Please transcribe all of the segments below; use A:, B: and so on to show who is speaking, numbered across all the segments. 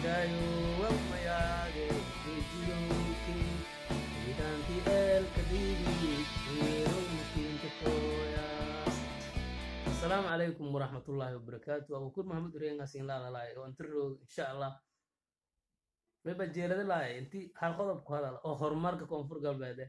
A: jiraayo wamayaage wejiyowki midaanti eelka dhiigi weerow makiinta kooyaas asalaamu calaykum waraxmatullaahi wabarakaatu abukur maxamed ureengasin laadalaay oo inta roog insha allah weba jeelada laay inti hal qodob ku hadal oo horumarka koonfur galbeede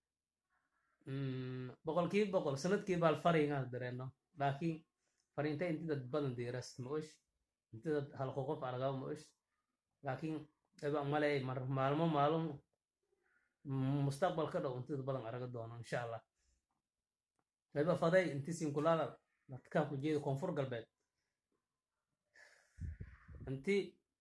A: boqolkiiba boqol sanadkii baal fariingaas dareeno laakiin fariinta inti dad badan diiras ma osh inti dad hal qoqof argaba ma osh laakiin eba maley mar maalmo maalum mustaqbal ka dhow inti dad badan araga doono insha allah eba faday inti sinkulaada dadkaa ku jeeda koonfur galbeed inti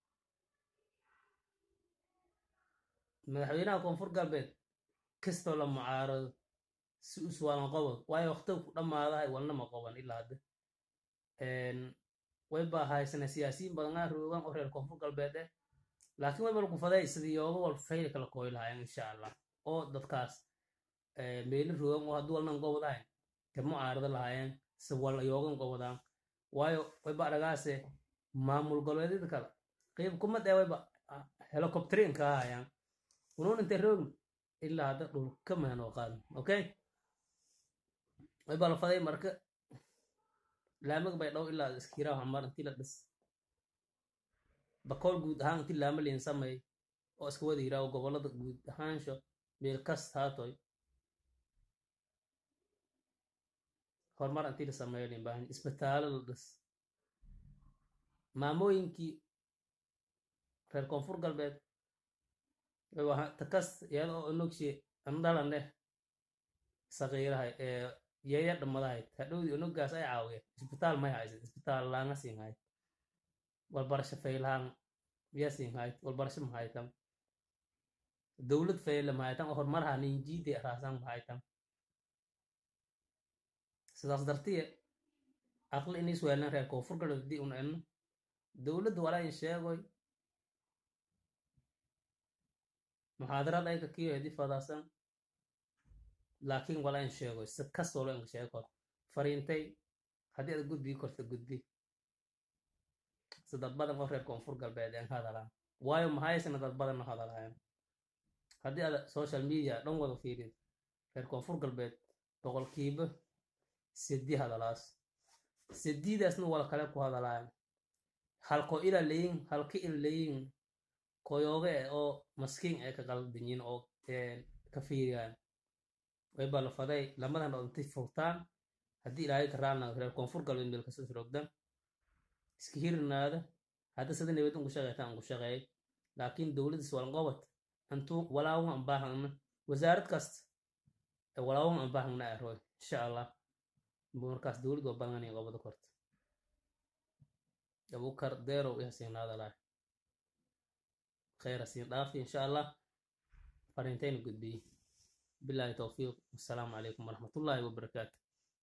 A: madaxweynaha koonfur galbeed kastoo la mucaarado si uswaalan qobod waayo waqtiga ku dhammaadahay walna ma qoban ilaa hadda way baa haysana siyaasiyiin badanaa roogan oo reer koonfur galbeed eh laakiin way bal ku faday sidii yooga wal fayl kala kooy lahaayeen insha allah oo dadkaas meeli roogan oo hadduu walnan qobodahayn ka mucaarado lahaayeen si wal yoogan qobodaan waayo wayba aragaase maamul goboleedyada kale qiib kuma dhee wayba helicopterin ka hayaan unuun intay roogn ilaa hadda dhulka mahanoo qaadan okay way baa la faday marka laamaga bay dhow ilaa iskiraa hamar intii la dhis bakool guud ahaan intii laama liin samay oo iska wada yiraaho gobolada guud ahaansho meel kast haatoy horumar intii la sameeyo liin baahan isbitaalo la dhis maamooyinkii reer koonfur galbeed takas iyada oo inogshe andhalaneh saqiirahay ee yaya dhammadahayd hadhowdii inogaas ay caawiya isbitaal may haysid isbitaal laanga siin hayd walbarasho faylahaan miyaa siin hayd walbarasho mahaytan dowlad fayle mahaytan oo horumarha ninjiide raasan mahaytan sidaas dartiye aqli inis weelnan reer koonfur galbeed haddii un enno dowladda walaa in sheegoy muxaadarad ayka kiyo hedi fadaasan laakiin wala in sheego si kastoo lo inka sheego fariintay haddii aad gudbii korta gudbi si dad badan oo reer koonfur galbeed een hadalaan waayo mahaysana dad badanna hadalaayaan haddii aad social media dhan wada fiirid reer koonfur galbeed boqolkiiba sedi hadalaas sediidaasna wala kale ku hadalaayaan halko ila leyin halka ila leyin koyooge eh oo maskiin ay ka qaldanyiin oo ka fiiriyaan way baa la faday lamadan oo intay furtaan haddii ilaahay ka raalna reer koonfur galbeed meel kasoo sirogdan iska hirinaada hadda sida nabad unku shaqeytaan unku shaqeey laakiin dowladdas walqobad intuu walaawan an baahangna wasaarad kasta ee walaawan an baahangna aroy insha allah markaas dowlad waa badangani qobada korta abukar deerow ihasiinaada lahay خير سين دافي إن شاء الله فرنتين قد بي بالله توفيق والسلام عليكم ورحمة الله وبركاته